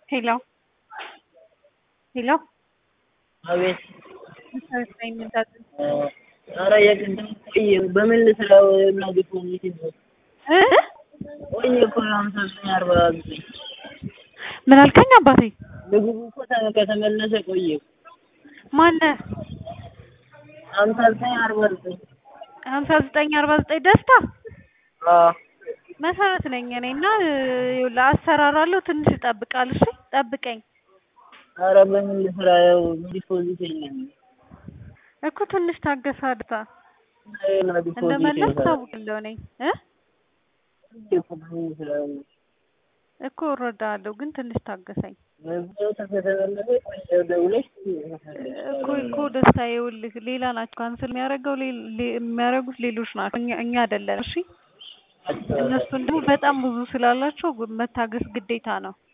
ሄሎ ሄሎ አቤት መሰረታዊ ምንታት ኧረ የቅድም ቆየ በምን ልስራው እናቴ እኮ እንዴት ነው እ ቆየ እኮ ሃምሳ ዘጠኝ አርባ ዘጠኝ ምን አልከኝ አባቴ? ምግቡ እኮ ተ- ከተመለሰ ቆየ ማነህ? ሃምሳ ዘጠኝ አርባ ዘጠኝ ሀምሳ ዘጠኝ አርባ ዘጠኝ ደስታ አዎ መሰረት ነኝ እኔ እና ይኸውልህ አሰራራለሁ ትንሽ ይጠብቃል። እሺ ጠብቀኝ ኧረ በምን ልስራ ያው ዲፖዚት የለኝም እኮ ትንሽ ታገሳ አድታ እና ዲፖዚት እንደመለስ የለም። ታውቅለው ነኝ እ እኮ በምን ልስራ እኮ እረዳለሁ ግን ትንሽ ታገሰኝ መዝጊያው ከተመለሰ ቆየ ደውለሽ እኮ እኮ ደስታ ይኸውልህ ሌላ ናቸው ካንስል የሚያደርገው ሌ- ሌ- የሚያደርጉት ሌሎች ናቸው እኛ እኛ አይደለን እሺ እነሱን ደግሞ በጣም ብዙ ስላላቸው መታገስ ግዴታ ነው